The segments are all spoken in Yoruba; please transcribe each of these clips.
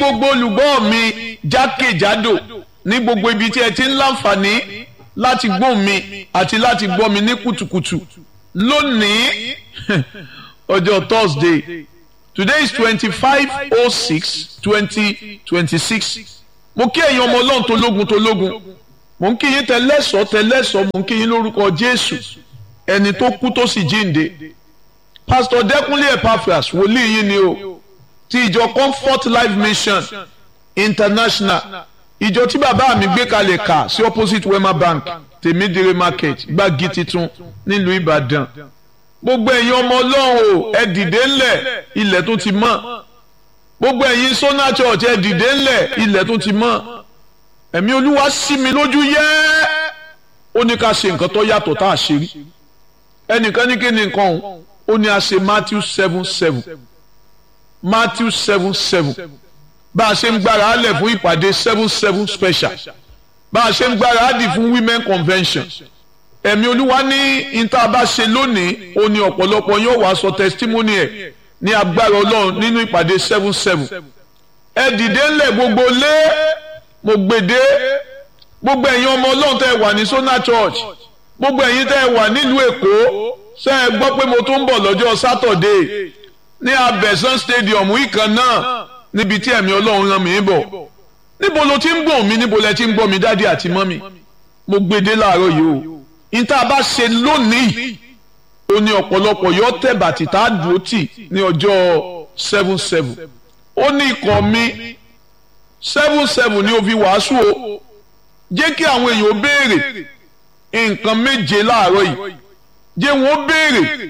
gbogbo olùgbọ́ mi jákèjádò ní gbogbo ibi tí ẹ ti ń láǹfààní láti gbọ́ mi àti láti gbọ́ mi ní kùtùkùtù lónìí ọjọ́ Thursday today is twenty-five oh six twenty twenty-six mo kí ẹ̀yin ọmọ ọlọ́run tó lógun tó lógun mo ń kí yín tẹlẹ́sọ̀ tẹlẹ́sọ̀ mo ń kí yín lórúkọ Jésù ẹni tó kú tó sì jíǹde Pastor Dẹ́kunlé Epaphras wòlíì yín ni o ti ìjọ Comfort Life Mission International ìjọ tí bàbá mi gbé kalẹ̀ kà sí opposite Wema Bank tèmídìrí market gbági titun nílùú Ìbàdàn gbogbo ẹ̀yin ọmọ ọlọ́run o ẹ dìde ńlẹ̀ ilẹ̀ tó ti mọ́ gbogbo ẹ̀yin Sona Church ẹ dìde ńlẹ̀ ilẹ̀ tó ti mọ́ ẹ̀mí olúwa sí mi lójú yẹ́ ó ní ká ṣe nǹkan tó yàtọ̀ tá a ṣe rí ẹnìkan ní kí ni nǹkan òun ó ní a ṣe Matthew seven seven Matthew seven seven bá a ṣe ń gbára á lẹ̀ fún ìpàdé seven seven special bá a ṣe ń gbára á dì fún women convention ẹ̀mí olúwa ní ìta bá ṣe lónìí ó ní ọ̀pọ̀lọpọ̀ yóò wá sọ testimony ẹ̀ ní agbára ọlọ́run nínú ìpàdé seven seven ẹ dìde ńlẹ̀ gbogbo lé mo gbèdé gbogbo ẹ̀yin ọmọ ọlọ́run tẹ́ ẹ wà ní Sona Church gbogbo ẹ̀yin tẹ́ ẹ wà nílùú èkó ṣé ẹ gbọ́ pé mo tún ń bọ̀ lọ́jọ́ Saturday ní abẹ́sán stadium ìkan náà níbi tí ẹ̀mí ọlọ́run rán mi bọ̀ níbo ló ti ń gbọ́ mi níbo lẹ ti ń gbọ́ mi dádì àti mọ́mì mo gbèdé láàárọ̀ yìí o níta bá ṣe lónìí ó ní ọ̀pọ̀lọpọ̀ yóò tẹ̀ bàtì tá a dúró tì ní ọjọ́ seven seven ó ní ikọ̀ mi seven seven ní o fi wàásù o jẹ́ kí àwọn èèyàn béèrè nǹkan méje láàárọ̀ yìí jẹ́ wọ́n béèrè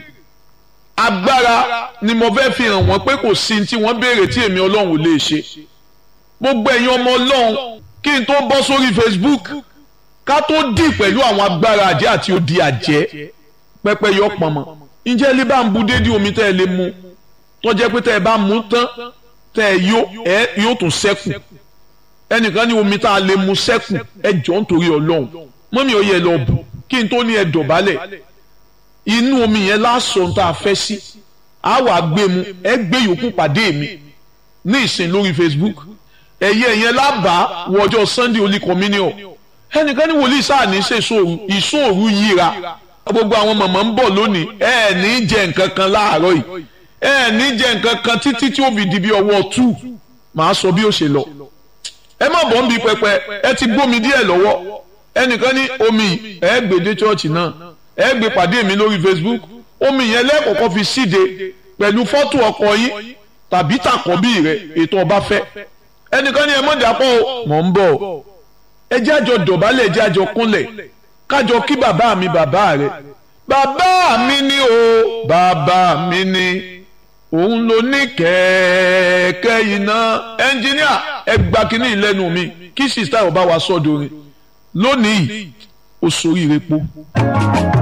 agbára ni mo fẹ́ fi hàn wọ́n pé kò sí tí wọ́n béèrè tí èmi ọlọ́run ò lè ṣe gbogbo ẹ̀yin ọmọ ọlọ́run kí n tó bọ́ sórí Facebook ká tó dì pẹ̀lú àwọn agbára àjẹ́ àti odi àjẹ́ pẹ́pẹ́ yọ pọ̀nmọ́ ǹjẹ́ ilé bá ń bu dédé omi tẹ́ ẹ lè mu tó jẹ́ pé tẹ́ ẹ bá mu tán tẹ́ ẹ yó ẹ yóò tún sẹ́kù ẹnìkan ní omi tá a lè mu sẹ́kù ẹ jọ nítorí ọlọ́run mọ́mí ò yẹ lọ bù kí n tó ní ẹ dọ̀bálẹ̀ inú omi yẹn lásán tá a fẹ́ sí a wà gbé mu ẹ gbé yòókù pàdé mi ní ìsìn lórí Facebook ẹ̀yẹ yẹn lábàá wọjọ́ Sunday Holy Communion ẹnìkan ní wòlíì sáà ní ṣe ìṣòru yíra gbogbo àwọn mọ̀mọ́ ń bọ̀ lónìí ẹ ní jẹ nǹkan kan láàárọ̀ yìí ẹ ní jẹ nǹkan kan títí tí ó fi di bí ọwọ́ two màá sọ bí ó ṣe lọ ẹ má bọ̀ ń bi pẹpẹ ẹ ti gbómi díẹ̀ lọ́wọ́ ẹnìkan ní omi ẹ gbé dé chọ́ọ̀chì náà ẹ gbé pàdé mi lórí Facebook omi yẹn lẹ́kọ̀ọ́kọ́ fi síde pẹ̀lú fọ́tò ọkọ yín tàbí tàkọ́bí rẹ ètò ọba fẹ́ ẹnìkan ní ẹ mọ̀ dàpọ̀ mọ̀ ń bọ̀ ẹ jẹ́ àjọ dọ̀bálẹ̀ ẹ jẹ́ àjọ kúnlẹ̀ kájọ kí bàbá mi bàbá rẹ bàbá mi ni o bàbá mi ni òun ló ní kẹ̀kẹ́ iná ẹnjíníà ẹ gba kínní ìlẹ́nu mi kí sista ọba wa sọ́dọ̀ rẹ̀ lónìí ó soríire po.